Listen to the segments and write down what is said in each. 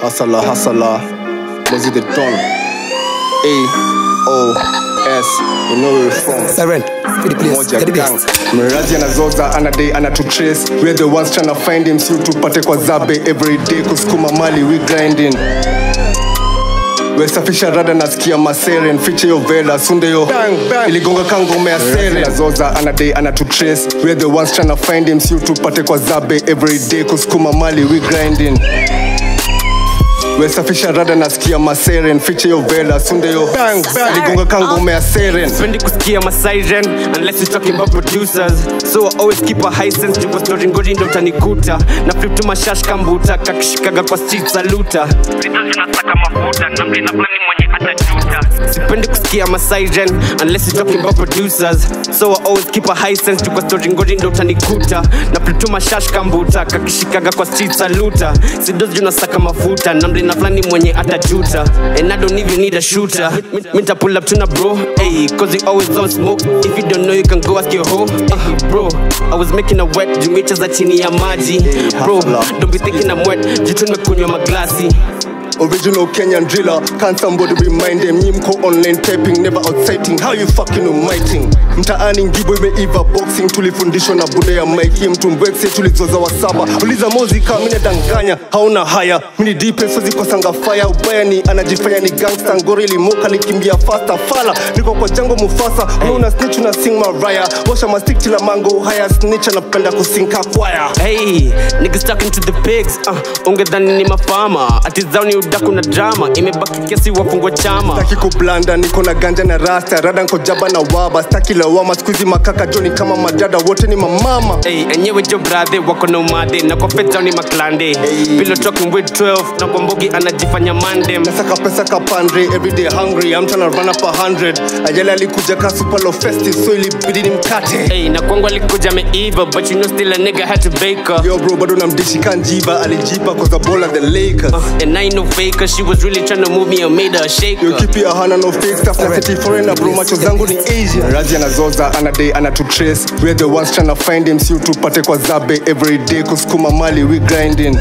Hasala hasala, Mozzie the Don. A O S, you know where we're from. Siren, for the place, Moja get the gang best. mrazi anazoza anadai anatutrace we're the ones trying to find him si tupate kwa zabe every day kusukuma mali we grinding wesafisha rada nasikia maseren fiche yo vela sunde yo iligonga kangome ya sere nazoza anadai anatutrace we're the ones trying to find him si tupate kwa zabe every day kusukuma mali we grinding wesafisha rada nasikia maseren fiche yo vela sunde yo iligonga kangome ya seren Sipendi kusikia ma siren unless you're talking about producers so I always keep a high sense juko story ngori ndo utanikuta na flip to mashash kambuta kakishikaga kwa street saluta Vitu zinasaka mafuta na mlina fulani mwenye atajuta Sipendi kusikia ma siren unless you're talking about producers so I always keep a high sense juko story ngori ndo utanikuta na flip to mashash kambuta kakishikaga kwa street saluta sidos junasaka mafuta na mlina fulani mwenye atajuta and I don't even need a shooter Minta pull up tuna bro Hey, cause you always on smoke If you don't know you can go ask your hoe uh, Bro, I was making a wet Jumecha za chini ya maji Bro, don't be thinking I'm wet Jitu nimekunywa maglasi Original Kenyan driller, can't somebody remind them Nyimko online taping, never outsighting How you fucking umighting Mtaani ngibo imeiva boxing Tulifundishwa na bude ya Mike Mtu mbwekse tulizoza wa saba Uliza mozika, mine danganya Hauna haya, mini dipe sozi kwa sanga fire Ubaya ni anajifanya ni gangsta Ngori limoka likimbia faster Fala, niko kwa jango mufasa Una snitch una sing maraya Washa mastik chila mango Haya snitch anapenda kusinka kwaya Hey, niggas talking to the pigs uh, Ungedhani ni mafama Atizani udaku na drama Imebaki kesi wafungwa chama Staki kublanda niko na ganja na rasta rada nko jaba na waba staki lawama skuizi makaka joni kama madada wote ni mamama Hey, enyewe jo brother wako na umade na kwa feta ni maklande Hey. Pillow talking with 12 na kwa mbogi anajifanya mandem nasaka pesa kapandre everyday hungry I'm tryna run up a hundred ajali alikuja ka super low festive so ilibidi ni mkate Hey, na kwangu alikuja ameiva but you know still a nigga had to bake her yo bro bado namdishi kanjiba alijipa cause the ball at the Lakers And I ain't no faker, she was really trying to move me and made her shake yo her. kipi ahana no fake stuff na city foreigner bro macho zangu ni Asian Razi anazoza anadai anatutrace we're the ones tryna find him si tupate kwa zabe every day kusukuma mali we grinding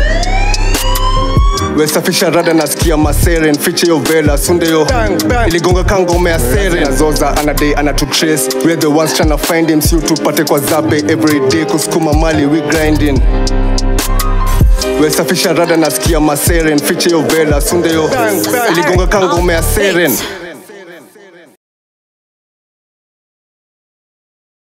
wesafisha rada nasikia maseren fiche yo vela sunde yo iligonga kangome ya sere nazoza anadai anatutrace we're the ones tryna find him si tupate kwa zabe every day kusukuma mali we grinding wesafisha rada nasikia maseren fiche yo vela sunde yo iligonga kangome ya seren